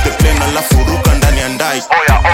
the plane alafu ruka ndani ya ndai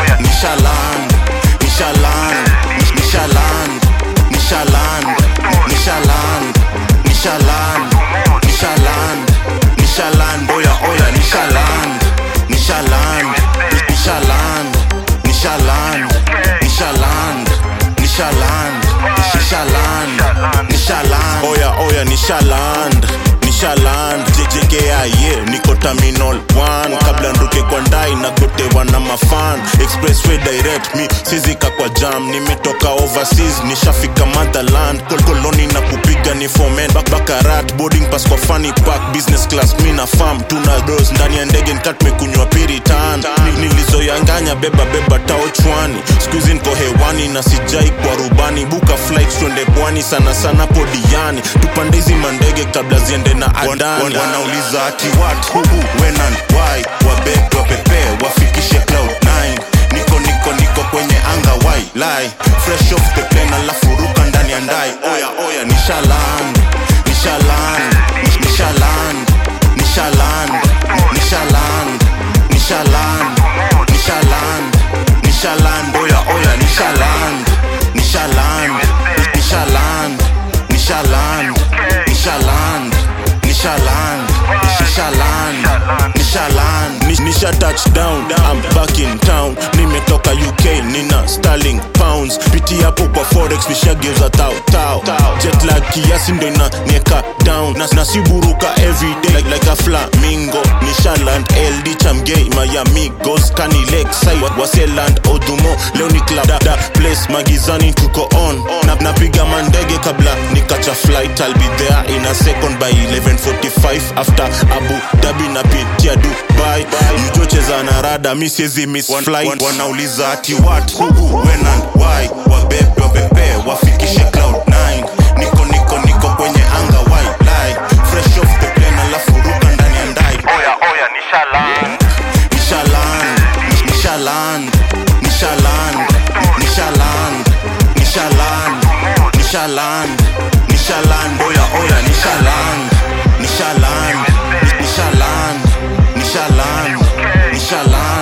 nishaland nishaland nishaland nishaland nishaland nishaland nishaland nishaland oya oya nishaland nishaland nishaland nishaland nishaland nishaland nishaland nishaland oya oya nishaland nishaland jjkia ye niko terminal 1 kabla nduke kwa ndai na gotewa na mafan expressway direct mi sizika kwa jam nimetoka overseas nishafika motherland Kol- koloni na kupiga ni fomen Bak bakarat boarding pass kwa funny park business class mi na farm tuna dos ndani ya ndege nkat mekunywa piritan Ni- nilizoyanganya beba beba tao chwani skuizi niko hewani na sijai kwa rubani buka flight twende pwani sana sana podiani tupande hizi mandege kabla ziende na adani wanauliza ati what who who when and why wabebe wapepee wafikishe cloud 9 niko niko niko kwenye anga why lie fresh off the plane alafu ruka ndani ya ndai oya oya nishaland nishaland nishaland nishaland nishaland nishaland nishaland nishaland oya oya nishaland nishaland nishaland nishaland nishaland nishaland nishaland nishaland Nish- nisha touchdown I'm back in town nimetoka uk nina starling pounds piti hapo kwa forex nishageuza tao tao jet lag kiasi ndo ina nieka down na, na siburuka everyday like, like a flamingo nishaland ld chamgei miami gos kani lakeside wa- waseland odumo leo ni club da, da place magizani tuko on na, napiga mandege kabla nikacha flight I'll be there in a second by 11:45 after Abu Dhabi na pitia Dubai yujocheza na rada mi siezi miss flight wanauliza ati what who who when and why wabebe wabebe wafikishe cloud 9 niko niko niko kwenye anga why lie fresh off the plane alafu ruka ndani ya ndai Oya oya nishaland Nishaland, Nishaland, Nishaland, Nishaland, Nishaland, Nishaland, Nishaland, oya oya Nishaland, Nishaland, Nishaland, Nishaland, Nishaland.